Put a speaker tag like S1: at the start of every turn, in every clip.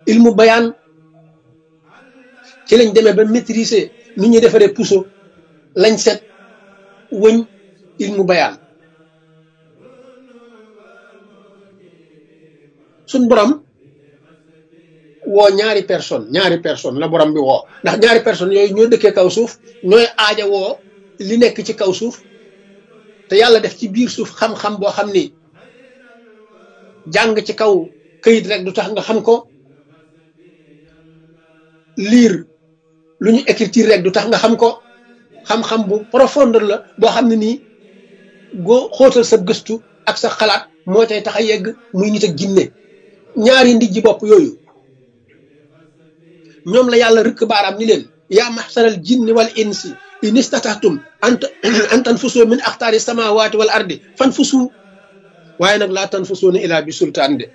S1: ilmu bayaan ci lañ demee ba maîtriser nu ñuy defaree puso lañ set wëñ ilmu bayaan suñ borom woo ñaari personne ñaari personne la borom bi woo ndax ñaari personne yooyu ñoo dëkkee kaw suuf ñooy aaja woo li nekk ci kaw suuf te yàlla def ci biir suuf xam-xam boo xam ni jàng ci kaw këyit rek du tax nga xam ko lire lu ñu écriture rek du tax nga xam ko xam-xam bu profondeur la boo xam ne nii goo xóotal sa gëstu ak sa xalaat moo tey tax a yegg muy nit ak jinne ñaari ndijji bopp yooyu ñoom la yàlla rëkk baaraam ni leen yaa maxsaral jinni wal insi in istatahtum an tanfusu min axtaari samawati wal ardi fanfusu waaye nag laa tanfusuuna ilaa bi sultaan de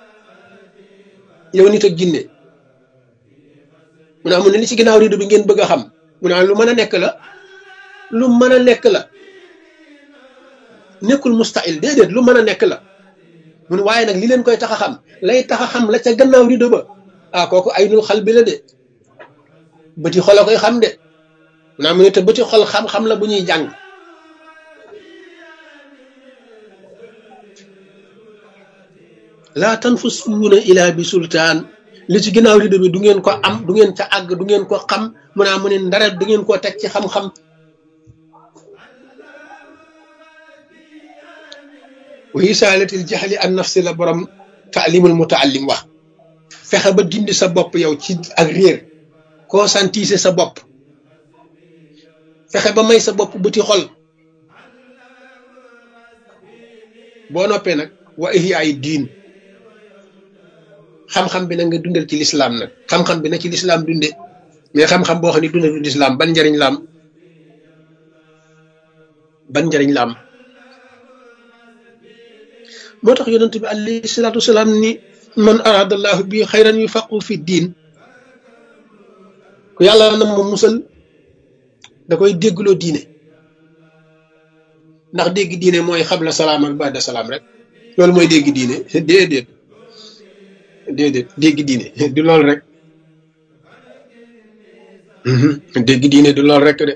S1: yow nit ak jinne mu naa mu ne li ci ginnaaw rido bi ngeen bëgg a xam mu naa lu mën a nekk la lu mën a nekk la nekkul mustahil déedéet lu mën a nekk la mu ne waaye nag li leen koy tax a xam lay tax a xam la ca gannaaw rido ba ah kooku ay nul xal bi la de bëti xol a koy xam de mu naa mu ne te bëti xol xam-xam la bu ñuy jàng laa tanfusuuna ilaa bi sultaan li ci ginnaaw rido bi du ngeen ko am du ngeen ca àgg du ngeen ko xam mu naa mu ne ndara du ngeen koo teg ci xam-xam wa isaalatil jaxli an nafsi la borom taalimul mutaallim wax fexe ba dindi sa bopp yow ci ak réer conscientiser sa bopp fexe ba may sa bopp bëti xol boo noppee nag wa ihyaay diin xam-xam bi nag nga dundal ci lislaam nag xam-xam bi na ci lislaam dunde mais xam-xam boo xam ne dundal ci lislaam ban njariñ la am ban njariñ la am moo tax yonent bi alayhi salaatu wasalaam ni man aradallahu bi xayran yufaqu fi diin ku yàlla na ma musal da koy déggloo diine ndax dégg diine mooy xabla salaam ak baada salaam rek loolu mooy dégg diine déedéet déedéet dégg diine du lool rek dégg diine du lool rek de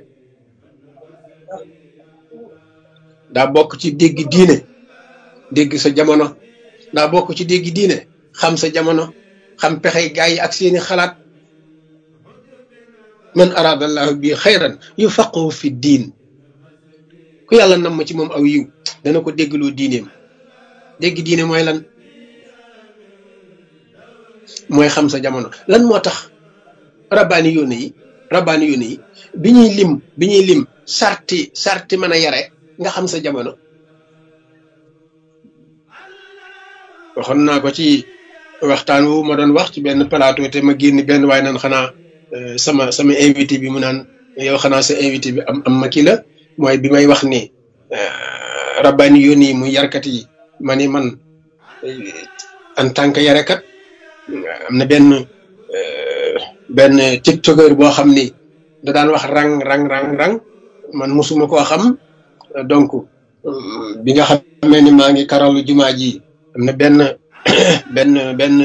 S1: daa bokk ci dégg diine dégg sa jamono daa bokk ci dégg diine xam sa jamono xam pexey gaa yi ak seeni xalaat man aradallahu bi xayran yufaqihu fi diin ku yàlla nam ma ci moom aw yiw dana ko déggloo diineem dégg diine mooy lan mooy xam sa jamono lan moo tax rabbaani yónne yi rabbaani yónne yi bi ñuy lim bi ñuy lim sarti sarti mën a yare nga xam sa jamono waxoon naa ko ci waxtaan wu ma doon wax ci benn plateau te ma génn benn waaye naan xanaa sama sama invité bi mu naan yow xanaa sa invité bi am am ma kii la mooy bi may wax ni rabbaani yónni yi muy yarkat yi ma ni man en tant que yarekat am na benn benn tiktokeur boo xam ni da daan wax rang rang rang rang man mosuma koo xam donc bi nga xamee ni maa ngi karalu jumaa ji am na benn benn benn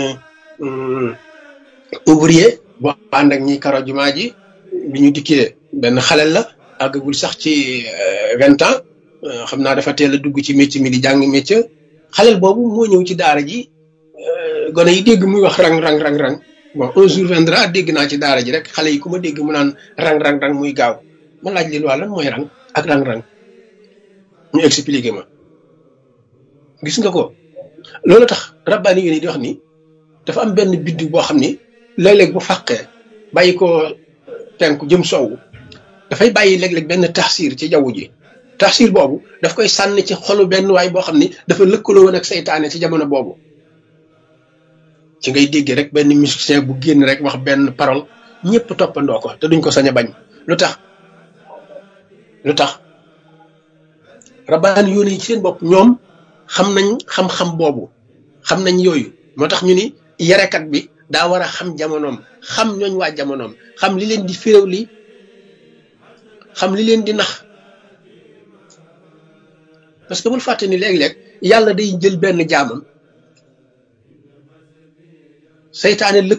S1: ouvrier boo ànd ak ñi karo jumaa ji bi ñu dikkee benn xalel la àggagul sax ci vingt ans xam naa dafa teel a dugg ci métier mi di jàng métier xalel boobu moo ñëw ci daara ji gone yi dégg muy wax rang rang rang rang bon un jour viendra dégg naa ci daara ji rek xale yi ku ma dégg mu naan rang rang rang muy gaaw ma laaj leen waa lan mooy rang ak rang rang ñu expliqué ma gis nga ko loolu tax rabbaani yi di wax ni dafa am benn biddu boo xam ni léeg-léeg bu fàqee bàyyi ko tenku jëm soowu dafay bàyyi léeg-léeg benn taxsiir ci jaww ji taxsiir boobu daf koy sànni ci xolu benn waay boo xam ni dafa lëkkaloo woon ak seytaane ci jamono boobu ci ngay dégg rek benn musicien bu génn rek wax benn parole ñëpp toppandoo ko te duñ ko sañ a bañ lu tax lu tax rabbaani yoon yi ci seen bopp ñoom xam nañ xam-xam boobu xam nañ yooyu moo tax ñu ni yarekat bi daa war a xam jamonoom xam ñooñ waa jamonoom xam li leen di féréw li xam li leen di nax parce que bul fàtte ni léeg-léeg yàlla day jël benn jaamam seytaane lëkk